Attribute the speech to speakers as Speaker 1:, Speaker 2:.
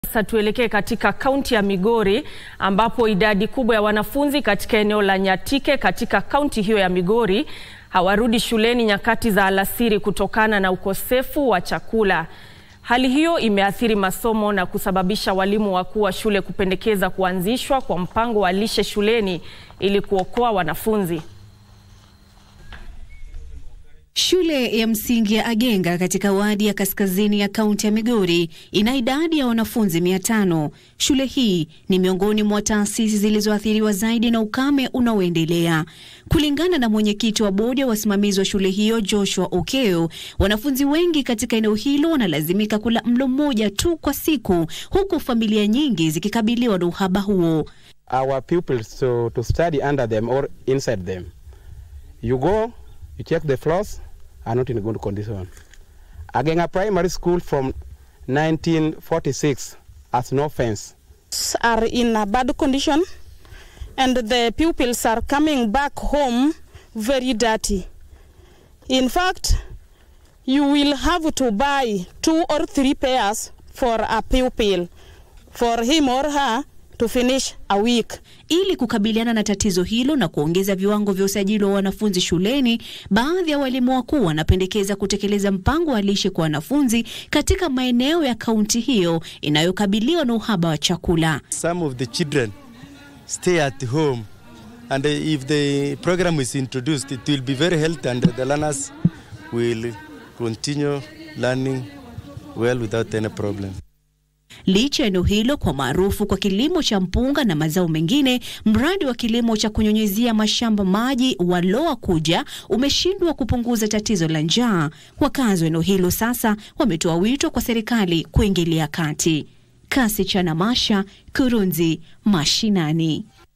Speaker 1: Sasa tuelekee katika kaunti ya Migori ambapo idadi kubwa ya wanafunzi katika eneo la Nyatike katika kaunti hiyo ya Migori hawarudi shuleni nyakati za alasiri kutokana na ukosefu wa chakula. Hali hiyo imeathiri masomo na kusababisha walimu wakuu wa shule kupendekeza kuanzishwa kwa mpango wa lishe shuleni ili kuokoa wanafunzi.
Speaker 2: Shule ya msingi ya Agenga katika wadi ya kaskazini ya kaunti ya Migori ina idadi ya wanafunzi mia tano. Shule hii ni miongoni mwa taasisi zilizoathiriwa zaidi na ukame unaoendelea. Kulingana na mwenyekiti wa bodi ya wasimamizi wa shule hiyo Joshua Okeo, wanafunzi wengi katika eneo hilo wanalazimika kula mlo mmoja tu kwa siku, huku familia nyingi zikikabiliwa na uhaba huo.
Speaker 3: our pupils to, to study under them or inside them. You go, you check the floors are not in good condition. Agenga Primary School from 1946 has no fence.
Speaker 4: are in a bad condition and the pupils are coming back home very dirty. In fact, you will have to buy two or three pairs for a pupil for him or her to finish a week.
Speaker 2: Ili kukabiliana na tatizo hilo na kuongeza viwango vya usajili wa wanafunzi shuleni, baadhi ya walimu wakuu wanapendekeza kutekeleza mpango wa lishe kwa wanafunzi katika maeneo ya kaunti hiyo inayokabiliwa na uhaba wa chakula.
Speaker 5: some of the children stay at home and if the program is introduced it will be very healthy and the learners will continue learning well without any problem
Speaker 2: Licha ya eneo hilo kwa maarufu kwa kilimo cha mpunga na mazao mengine, mradi wa kilimo cha kunyunyizia mashamba maji wa Loa Kuja umeshindwa kupunguza tatizo la njaa. Wakazi wa eneo hilo sasa wametoa wito kwa serikali kuingilia kati. Kasi cha Namasha, Kurunzi Mashinani.